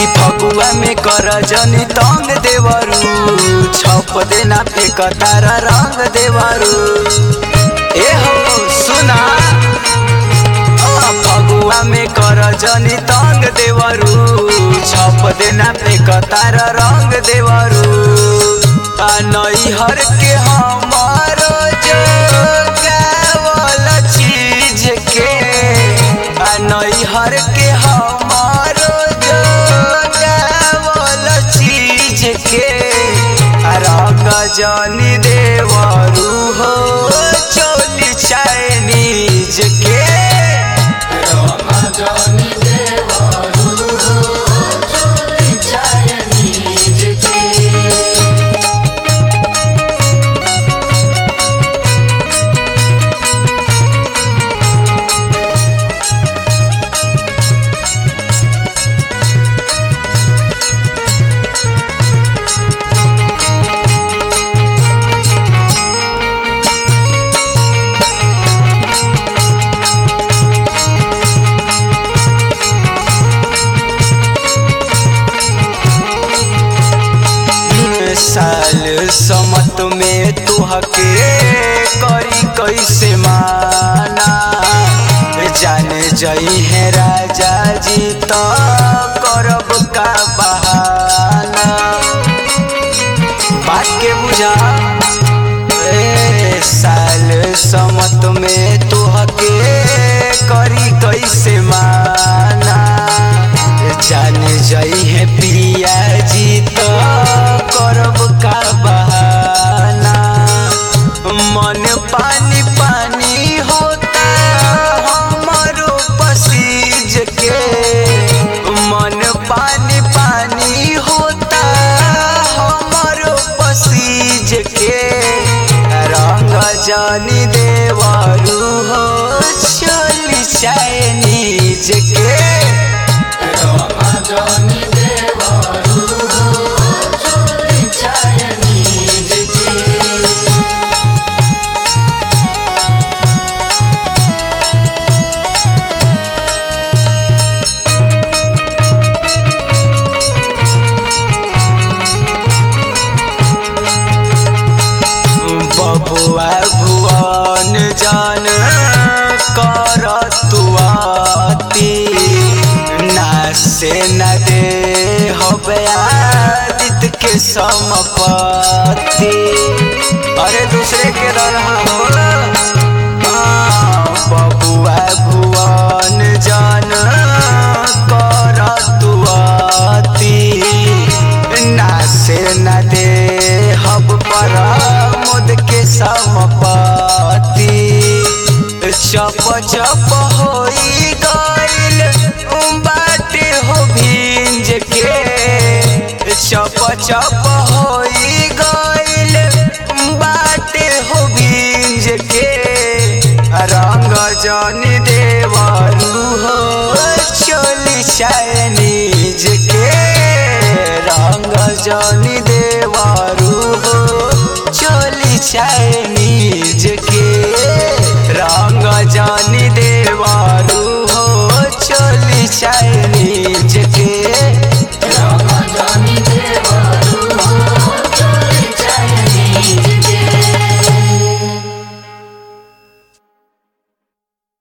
कि फगुआ में कर जनी तंग देवरू छप देना पे कतार रंग देवरू ए हो सुना आ, फगुआ में कर जनी तंग देवरू छप देना पे कतार रंग देवरू आ नैहर के हमारो जो गावल चीज के आ नैहर के हमारो जो गावल चीज के आ रंग जनी देवरू हो चोली चाइनीज के जानी देवारू हो चोली चाइनीज के साल समत में तुहके करी कैसे माना जाने जई है राजा जी तो करब का बहाना बात के बुझा ए साल समत में तुहके करी कैसे माना जाने जई है पिया जी तो करब का बहाना मन पानी पानी होता हमारो पसीज के मन पानी पानी होता हमारो पसीज के रंग जानी देवारू हो चली चाइनीज के जानी देवारू हो चोली चाइनीज के बबुआ भुवन जान कर तुआती ना से न दे हबे आदित के समपति अरे दूसरे के रहा हो हाँ, बबुआ भुवन जान कर तुआती ना से न दे हब पर मुद के समपति चप चप होई गइल बाटे हो भिंज के चप चप